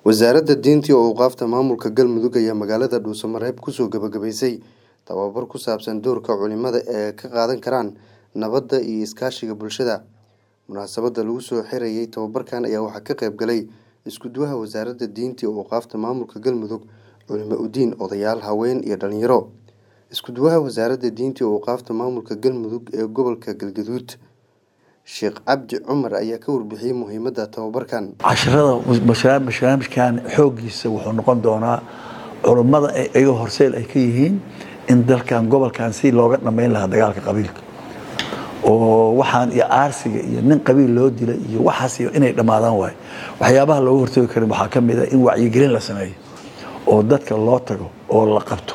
wasaaradda diinta iyo awqaafta maamulka galmudug ayaa magaalada dhuusamareeb kusoo gabagabaysay tababar ku saabsan doorka culimada ee ka qaadan karaan nabadda iyo iskaashiga bulshada munaasabadda lagu soo xirayay tababarkan ayaa waxaa ka qayb galay isku-duwaha wasaaradda diinta iyo awqaafta maamulka galmudug culimo udiin odayaal haween iyo dhalinyaro isku-duwaha wasaaradda diinta iyo awqaafta maamulka galmudug ee gobolka galgaduud sheekh cabdi cumar ayaa ka warbixiyey muhiimadda tababarkan casharada barnaamijkan xooggiisa wuxuu noqon doonaa culummada iyaga horseel ay ka yihiin in dalkan gobolkan si looga dhammayn lahaa dagaalka qabiilka oo waxaan iyo aarsiga iyo nin qabiil loo dila iyo waxaas inay dhammaadaan waayo waxyaabaha looga hortagi karin waxaa ka mid a in wacyigelin la sameeyo oo dadka loo tago oo la qabto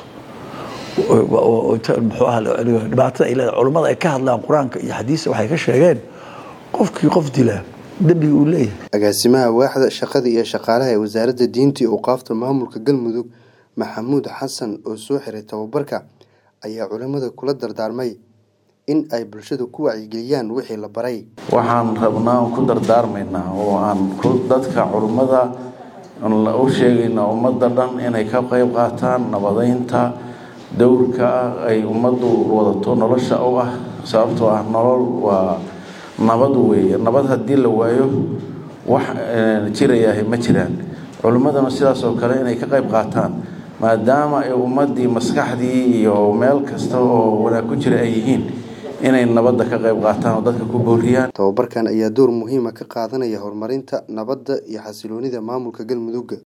muxuu aha dhibaatada ay leedahay culummada ay ka hadlaan qur-aanka iyo xadiista waxay ka sheegeen qofkii qof dilaa dembiga uu leeyahay agaasimaha waaxda shaqada iyo shaqaalaha ee wasaaradda diinta iyo awqaafta maamulka galmudug maxamuud xasan oo soo xiray tababarka ayaa culimmada kula dardaarmay in ay bulshada ku wacyigeliyaan wixii la baray waxaan rabnaa ku dardaarmaynaa oo aan dadka culummada u sheegaynaa ummadda dhan inay ka qayb qaataan nabadeynta dowrka ay ummaddu wadato nolosha u ah sababtoo ah nolol waa nabad weeye nabad haddii la waayo wax jirayahay ma jiraan culimmadana sidaas oo kale inay ka qayb qaataan maadaama ay ummaddii maskaxdii iyo meel kasta oo wanaag ku jira ay yihiin inay nabadda ka qayb qaataan oo dadka ku booriyaan tababarkan ayaa door muhiima ka qaadanaya horumarinta nabadda iyo xasiloonida maamulka galmudug